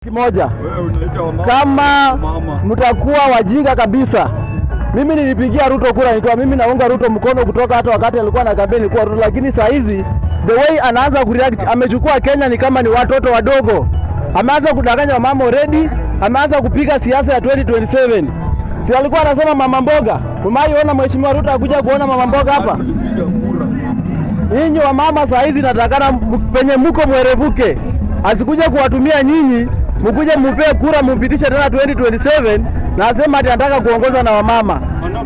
Kimoja, Wewe unaita wamama. kama Mama. mtakuwa wajinga kabisa, mimi nilipigia Ruto kura nikiwa mimi naunga Ruto mkono kutoka hata wakati alikuwa na kampeni kwa Ruto, lakini saa hizi the way anaanza kureact, amechukua Kenya ni kama ni watoto wadogo. Ameanza kudanganya wamama already, ameanza kupiga siasa ya 2027. Si alikuwa anasema mama mboga? Umaiona mheshimiwa Ruto akuja kuona mama mboga hapa? Tulipiga kura. Nyinyi wamama saa hizi natakana m- penye muko mwerevuke, asikuja kuwatumia nyinyi, mkuje mupee kura mumpitishe tena 2027 na asema ati anataka kuongoza na wamama.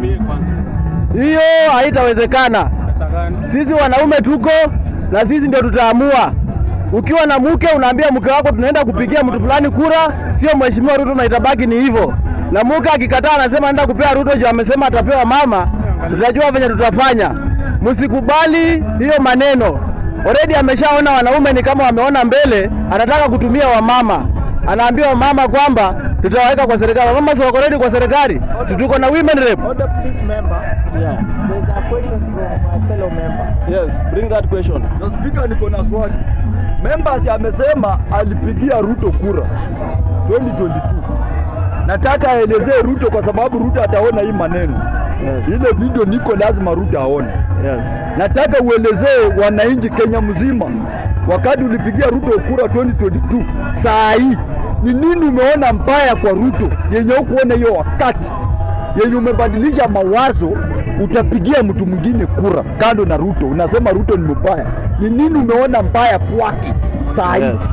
Hiyo haitawezekana. Pesa gani? Sisi wanaume tuko na sisi ndio tutaamua. Ukiwa na mke unaambia mke wako tunaenda kupigia mtu fulani kura, sio mheshimiwa Ruto, na itabaki ni hivyo. Na mke akikataa anasema anaenda kupea Ruto juu amesema atapewa mama, tutajua venye tutafanya. Msikubali hiyo maneno. Already ameshaona wanaume ni kama wameona mbele, anataka kutumia wamama. Anaambia wamama kwamba tutawaweka kwa serikali. Wamama si wako ready kwa serikali? Si tuko na women rep. Order, please, member. Yeah. There's a question from my fellow member. Yes, bring that question. Na spika, niko na swali. Members amesema alipigia Ruto kura 2022. Nataka aelezee Ruto kwa sababu Ruto ataona hii maneno. Yes. Ile video niko lazima Ruto aone. Yes. Nataka uelezee wananchi Kenya mzima, wakati ulipigia Ruto kura 2022, saa hii ni nini umeona mbaya kwa Ruto yenye hukuona hiyo wakati yenye umebadilisha mawazo, utapigia mtu mwingine kura kando na Ruto, unasema Ruto ni mbaya. Ni nini umeona mbaya kwake saa hii? Yes.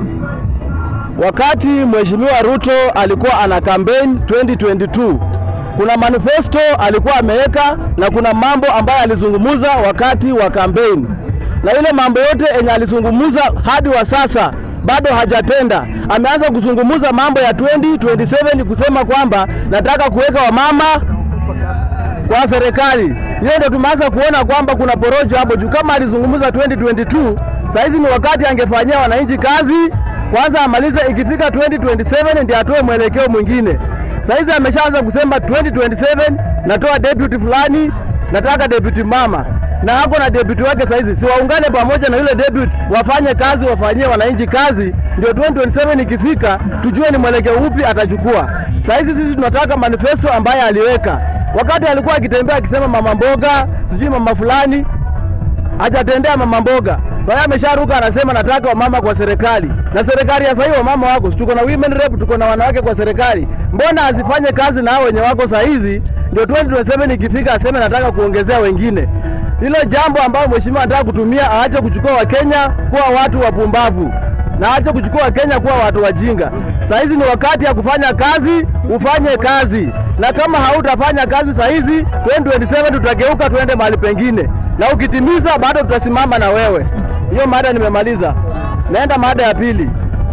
Wakati Mheshimiwa Ruto alikuwa ana campaign 2022, kuna manifesto alikuwa ameweka na kuna mambo ambayo alizungumuza wakati wa campaign, na ile mambo yote yenye alizungumuza hadi wa sasa bado hajatenda. Ameanza kuzungumuza mambo ya 2027 kusema kwamba nataka kuweka wamama kwa serikali. Hiyo ndio tumeanza kuona kwamba kuna porojo hapo juu. Kama alizungumza 2022, saizi ni wakati angefanyia wananchi kazi kwanza, amalize ikifika 2027 ndio atoe mwelekeo mwingine. Saizi ameshaanza kusema 2027 natoa deputy fulani, nataka deputy mama na hako na deputy wake saizi, si waungane pamoja na yule deputy, wafanye kazi, wafanyie wananchi kazi, ndio 2027 ikifika tujue ni mwelekeo upi atachukua. Saizi sisi tunataka manifesto ambaye aliweka wakati alikuwa akitembea akisema mama mboga sijui mama fulani, hajatendea mama mboga. Sasa amesharuka anasema nataka wamama kwa serikali, na serikali ya sasa hivi wamama wako, si tuko na women rep, tuko na wanawake kwa serikali. Mbona asifanye kazi na hao wenye wako saa hizi, ndio 2027 ikifika aseme nataka kuongezea wengine. Hilo jambo ambayo mheshimiwa anataka kutumia, aache kuchukua Wakenya kuwa watu wapumbavu na aache kuchukua Wakenya kuwa watu wajinga. Saa hizi ni wakati ya kufanya kazi, ufanye kazi, na kama hautafanya kazi saa hizi 2027 tutageuka tuende mahali pengine, na ukitimiza bado tutasimama na wewe. Hiyo mada nimemaliza, naenda mada ya pili.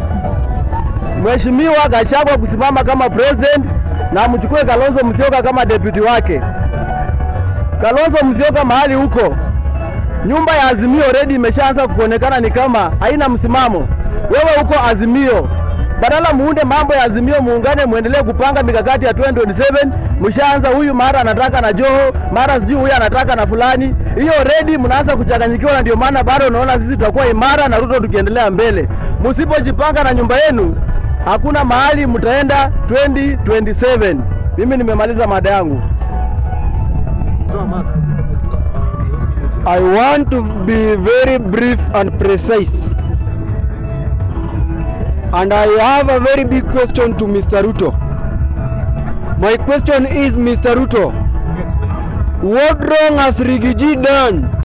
Mheshimiwa Gachagua kusimama kama president na amchukue Kalonzo Musyoka kama deputy wake. Kalonzo Musyoka mahali huko nyumba ya Azimio already imeshaanza kuonekana ni kama haina msimamo. Wewe huko Azimio, badala muunde mambo ya Azimio, muungane, muendelee kupanga mikakati ya 2027. Mshaanza huyu mara anataka na Joho, mara sijui huyu anataka na fulani. Hiyo already mnaanza kuchanganyikiwa, na ndio maana bado unaona sisi tutakuwa imara na Ruto tukiendelea mbele. Msipojipanga na nyumba yenu, hakuna mahali mtaenda 2027. Mimi nimemaliza mada yangu. I want to be very brief and precise. And I have a very big question to Mr. Ruto. My question is, Mr. Ruto, what wrong has Rigiji done